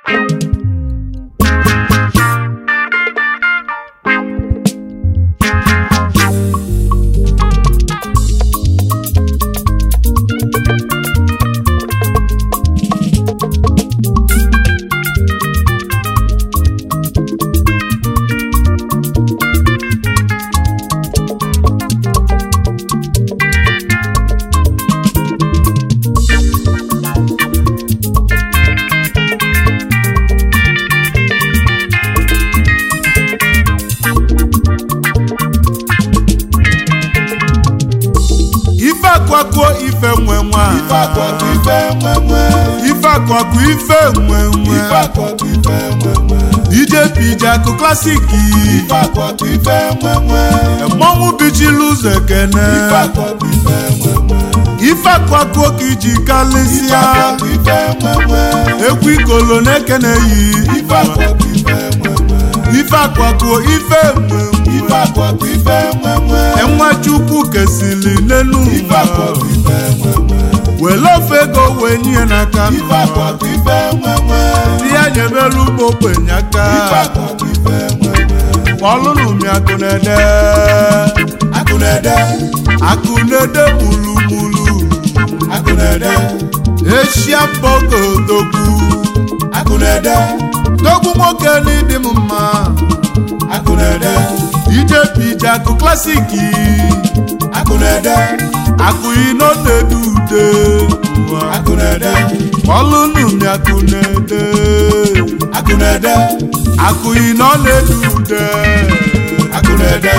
ife akwakuo ife nwe nwa ife akwakọ ife nwenwe ife akwakuo ife nwe nwe ife akwakọ ife nwenwe ije pije akụ klasiki ife akwakọ ife nwenwe mmọnwụ bichiri ụzọ ekene ife akwakọ ife nwenwe ife akwakuo ka iji ife kalịsịa akwakọ ife nwenwe ekwu ikolo na-ekene yi ife akwakọ ife nwenwe ife akwakuo ife nwe ife nwe akwakọ ife nwenwe enwe chukwu kesili n'elu ife ụwa akwakọ ife nwenwe were ofe ego wee nye n'aka ife akwakọ ife nwenwe ndị ya nyebelu ugbo ogbenye aka ife akwakọ ife nwenwe ọlụlụ mi akụ na-ede akụ na-ede akụ na-ede mulumulu akụ na-ede eshia mbogo dogwu akụ na-ede dogwu nwoke n'ịdị m mma akụ na-ede ije pije akụ klasiki akụ na-ede akụ ino na-ede ude akụ na-ede ọlụlụ mi akụ na-ede akụ na-ede akụ ino na-ede ude akụ na-ede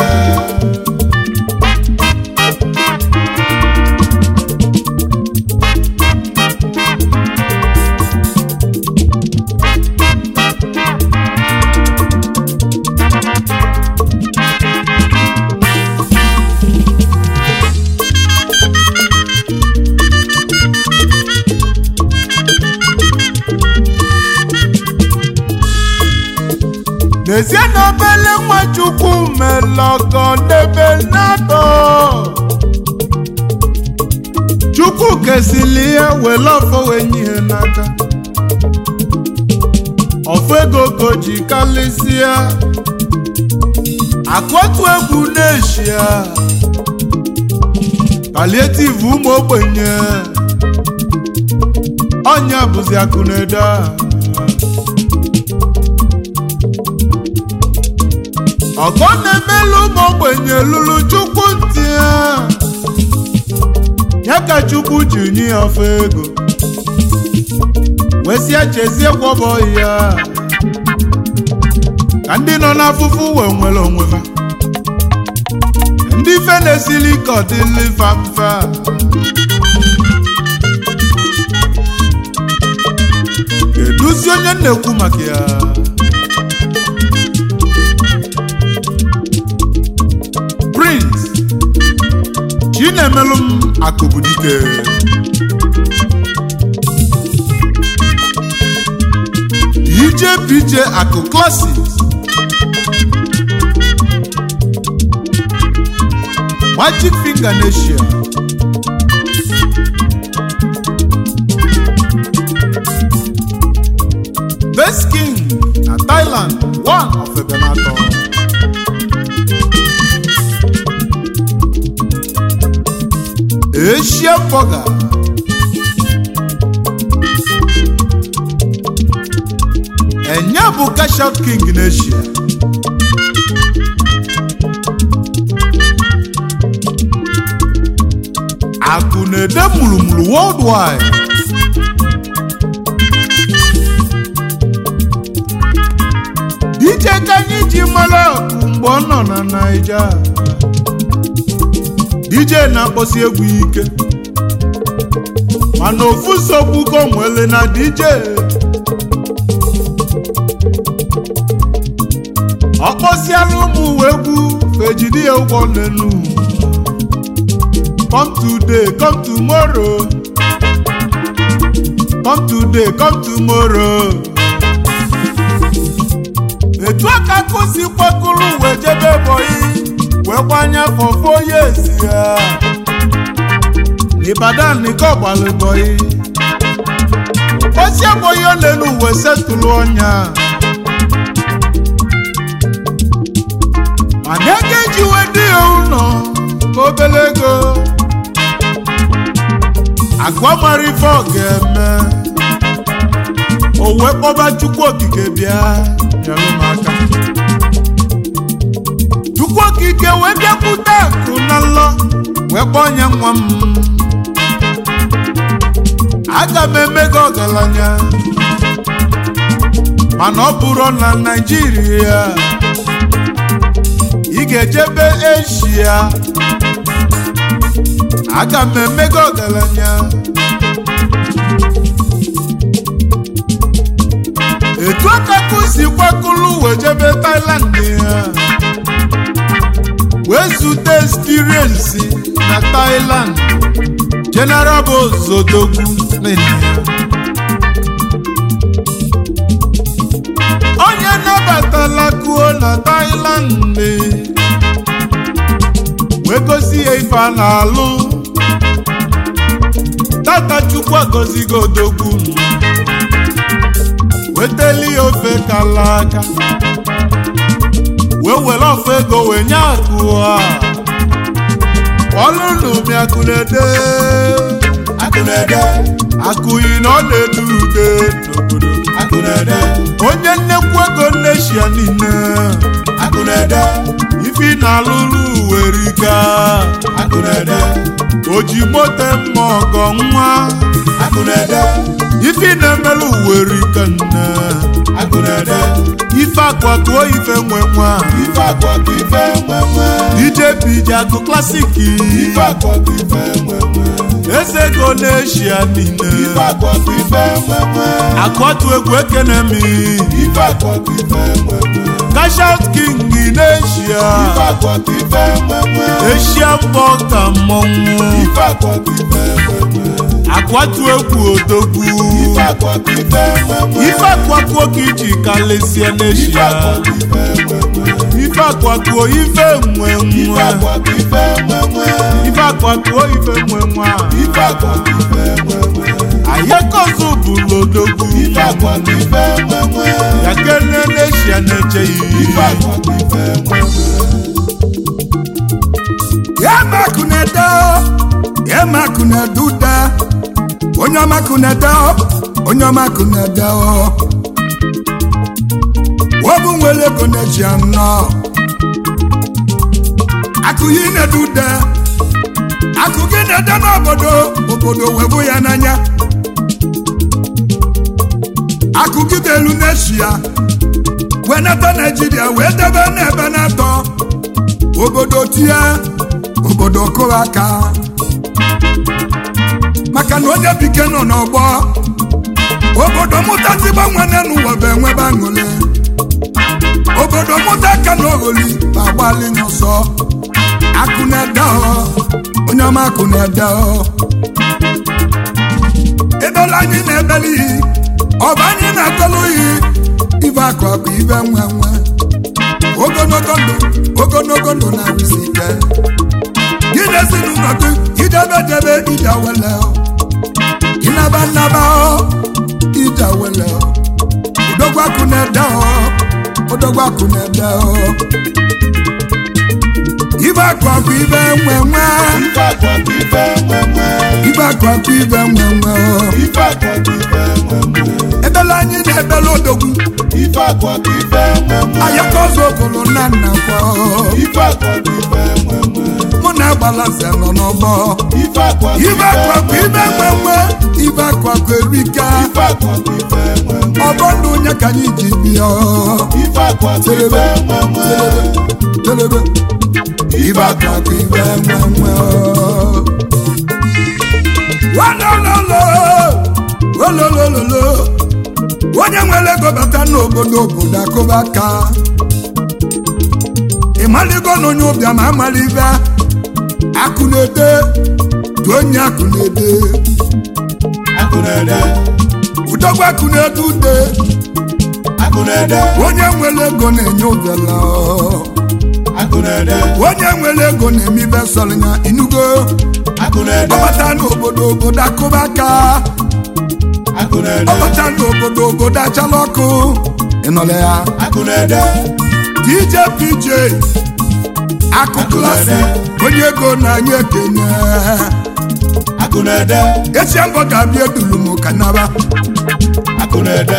n'ezie na obele nwa chukwu melọgọ n'ebe natọ chukwu kesili ihe were ọfọ wee nye ihe n'aka ọfọ ego ka o ji kalịsịa akụotu egwu n'eshia palietiv ụmụ ogbenye ọnya bụzi akụ na-ede a. ọgọ na-emelu ụmụ ogbenye lụrụ chukwu ntị ya ya ka chukwu ji nye ya ọfọ ego wesịa chezie gwọbọ ya ka ndị nọ n'afụfụ wee nwere onwe ha ndị ife na-esili ike ọ dịlị fa mfe a. keduzi onye m na-ekwu maka ya prince chinemelụ m akụbudike ije pije akụ classics magic finger nation best king na thailand one of ebenator Asia Burger. Enye bụ cash out king n'Asia. Akụ na-ede mụrụmụrụ worldwide. DJ ka anyị ji mara ọkụ mgbe ọ nọ na Naija. DJ na-akpọsi egwu ike mana ofu nsogbu ko nwere na DJ ọ kpọsiala ụmụ uwe egwu fejidi ya ụgwọ lenu come today come tomorrow come today come tomorrow etu aka kụsi kwakụrụ wee jebe bọyị wee gbanye afọ foye esi ya Ìbàdàn nìkan ọ̀gbàlùbọ̀ yìí osi abụghị ole n'uwe setụlụ ọnya mana ego ejiwe dị ya ụlọ ka obere ego agwa mara ife ọ ga-eme o wee kpọba chukwu okike bịa nyere m aka chukwu okike wee bịakwute akụ na nlọ wee kpọọ nye nwa m aga m eme gị ọgaranya mana ọ bụrụ na naijiria ị ga-ejebe eshia aga m eme gị ọgaranya etu akakụ si kwakụlụ wee jebe Thailand ya wee zute experience na Thailand General bụ Zodogwu onye nabatala kuo na Thailand wee gosi ya ife a na-alụ tata Chukwu agọzigo odogwu weteli ya ofe kala aka wee were ọfụ ego wee nye akụ a ọlụnụ mi akụ na-ede akụ na-ede akụyi na ọ na-ede ude n'obodo akụ na-ede onye nnekwu ego nneshia niile akụ na-ede ifi na-alụrụ werika akụ na-ede o ji mote mma ọgọ nwa akụ na-ede ifi na-emelụ werika nne akụ na-ede ife akwatuo ife nwe nwa ife akwa ka ife nwe nwe ije bije akụ klasiki ife akwa ka ife nwe nwe eze ego n'eshia niile ife akwa ka ife nwe nwe akwatu egwu ekene mi ife akwa ka ife nwe nwe kashat king n'eshia ife akwa ka ife nwe nwe eshia mbọ ka mmọnwụ ife akwa ka ife nwe nwe akwatu egwu odogwu ife akwa ka ife nwe nwe ife akwatuo ka iji kalesie ife n'eshia akwa ka ife nwe nwe ife akwatuo ife nwe ife nwa akwa ka ife nwe nwe ife akwatuo ife nwe nwa ife akwa ka ife nwe nwe ayekozu bụ lodogwu ife akwa ka ife nwe nwe ya kene n'eshia na-echeghị ife akwa ka ife nwe nwe ya makunede ya makunede ude onye ọma kunede onye ọma kunede obu nwere ego na-eji anọ akụ yi na-ede ude akụ gị na-ede n'obodo obodo webụ ya n'anya akụ gị dị elu n'eshia wee nata naijiria wee debe n'ebe na-atọ obodo tie obodo kụrụ aka maka na onye bike nọ n'ọgbọ obodo mụtasị gbanwene n'ụwa bụ enwebe aṅụle obodo mụta aka na ogholi ma gbalị n'ọsọ akụ na-ede ọ onye ọma akụ na-ede ọ edola anyị na-ebeli iyi ọba anyị na-atọlụ iyi ibe akụ akụ ibe nwe nwe ogologo ndụ ogologo ndụ na-arụsi ike gị na ezinụlọ gị idebe debe ije wele ịnaba nnaba ije wele odogwu akụ na-ede ọ odogwu akụ na-ede ọ ibe akụ akụ ibe nwe nwe ife akwa ka ife nwe nwe ibe akụ akụ ibe nwe nwe ọ ife akwa ka ife nwe nwe ebele anyị na-ebele odogwu ife akwa ka ife nwe nwe ayaka ọzọ okolo nna nna kwọ ife akwa ka ife nwe nwe mụ na agbalaze nọ n'ọgbọ ife akwa ka ibe akụ akụ ibe nwe nwe ibe akụ akụ erika ife akwa ka ife nwe nwe ọbọ ndụ onye ka anyị ji bịa ife akwa ka ife nwe nwe telebe ibe akụ akụ ibe nwe nwe walololo ololololo onye nwere ego bata n'obodo obodo akụba aka ịmaligo na onye ụbịam amala ibe akụ na-ede dị onye akụ na-ede akụ na-ede udogwu akụ na-ede ude akụ na-ede onye nwere ego na-enye ụbịala akụ na-ede onye nwere ego na-eme ibe sọrọ ya inugo akụ na-ede ọbata n'obodo obodo akụba aka akụ na-ede ọbata n'obodo obodo achala ọkụ ịnọle ya akụ na-ede dj pj akụ klasị onye ego na-anya ekenye akụ na-ede esi mbọ ga-abịa edulu m ka naba akụ na-ede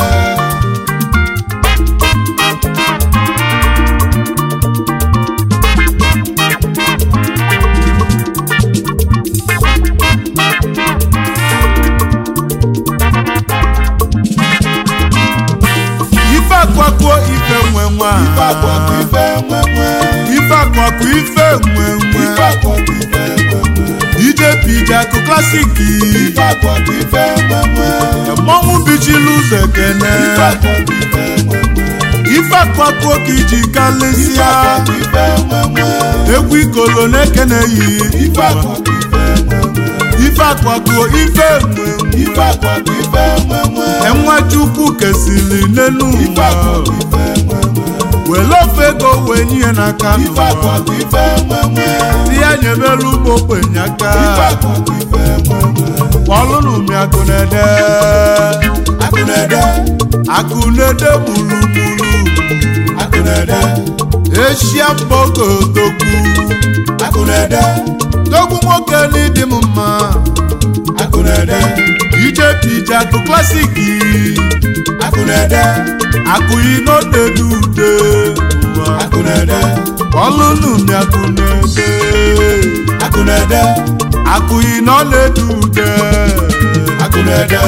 ife akwakuo ife nwe nwa ife akwa bụ ife nwe nwe ife akwakuo ife nwe nwe ife akwa bụ ife nwe nwe dj pj akụ klasik ife akwa bụ ife nwe nwe mmọnwụ bichiri ụzọ ekene ife akwa bụ ife nwe nwe ife akwakuo ka iji ife kalịsịa akwa bụ ife nwe nwe egwu ikolo na-ekene yi ife akwa bụ ife nwe nwe ife akwakuo ife nwe nwe ife akwa bụ ife nwe nwe enwe chukwu kesịrị n'elu ife akwa ụwa bụ ife nwe nwe were ofe ego wee nye ya n'aka ife akwa n'ụwa bụ ife nwe nwe di ya nyebere ụmụ ogbenye aka ife akwa bụ ife nwe nwe kpọlụnụ m akụ na-ede akụ na-ede akụ na-ede gburugburu akụ na-ede eshia mbogo dogbu akụ na-ede dogbu nwoke n'ịdị m mma akụ na-ede ije pije akụ klasiki akụ na-ede akụ inodedu ude ụwa akụ na-ede kpọlụnụ m akụ na-ede akụ na-ede akụ ino na-edu ude akụ na-ede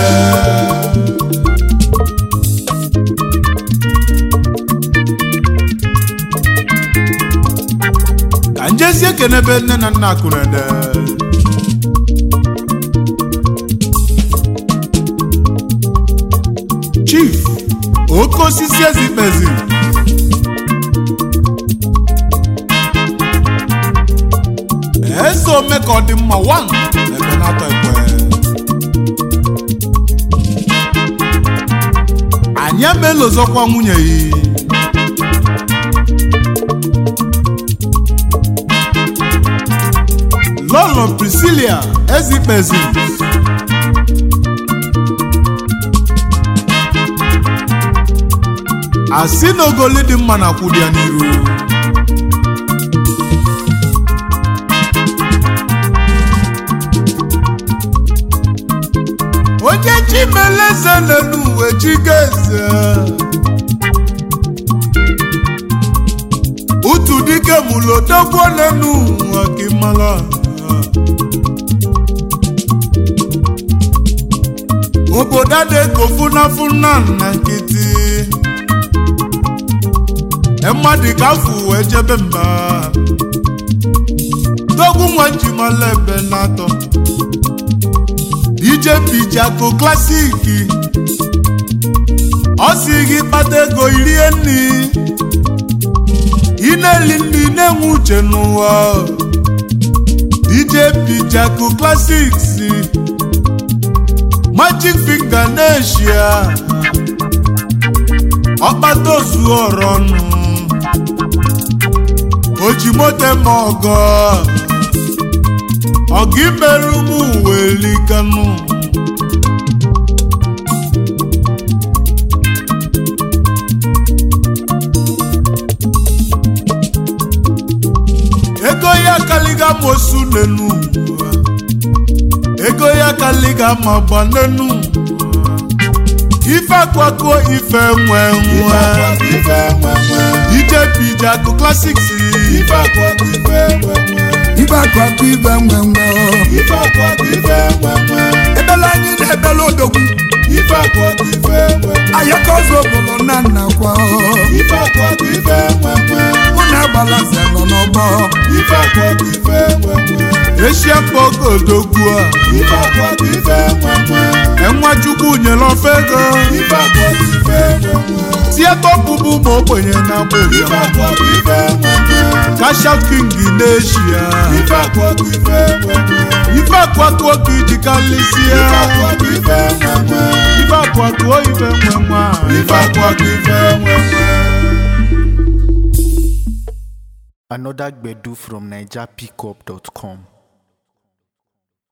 ka njezi ekenebe nne na nna akụ na-ede chief oke osisi ezikpezi eze ome ka ọ dị mma wan ebe na-atọ ekwe anyị emelozọkwa nwunye ya lọlọ priscilia ezikpezi asị na ogoli dị mma na kwụdị ya n'iru onye chimeleze n'elu uwe chigeze utu dike mụlụ odogwu n'elu ụwa ka ịmala obodo adịgo funafuna na nkịtị mmadụ ka afụ wee jebe mba dogwu nwa njimala ebe na-atọ ije pijako klasiki ọ si gị kpata ego irie nri ị na-eli nri na-enwe uche n'ụwa ije pijako klasiks magic finger na-eshia ọkpata ozu ọrụ ọnụ oji moto ma ọgọ ọgụ imerụ m uwe likanụ ego ya kaliga mosu n'enu ụwa. ego ya kaliga ma gba n'enu ụwa. ife akwakuo ife nwe ife nwe akwa bụ ife nwe nwe ije pije akụ klasiks ife akwa bụ ife nwe nwe ibe akụ akụ ibe nwe nwe ife akwa bụ ife nwe nwe ebele anyị na-ebele odogwu ife akwa bụ ife nwe nwe ayaka ọzọ obodo na nna kwa ife akwa bụ ife nwe nwe mụ na agbalaze nọ n'ọgbọ ife akwa bụ ife nwe nwe eshia mkpọgo odogwu a ife akwa bụ ife nwe nwe enwa chukwu nyere ofe ego ife akwa bụ ife nwe nwe tieta ọbụbụ ma ogbenye na agba ife ụbịam akwa bụ ife nwe nwe kasha king n'eshia ife akwa bụ ife nwe nwe ife akwakuo ka iji kalịsịa ife akwa bụ ife nwe nwe ife akwakuo ife nwe nwa ife akwa bụ ife nwe nwe Another Gbedu from NigerPickup.com.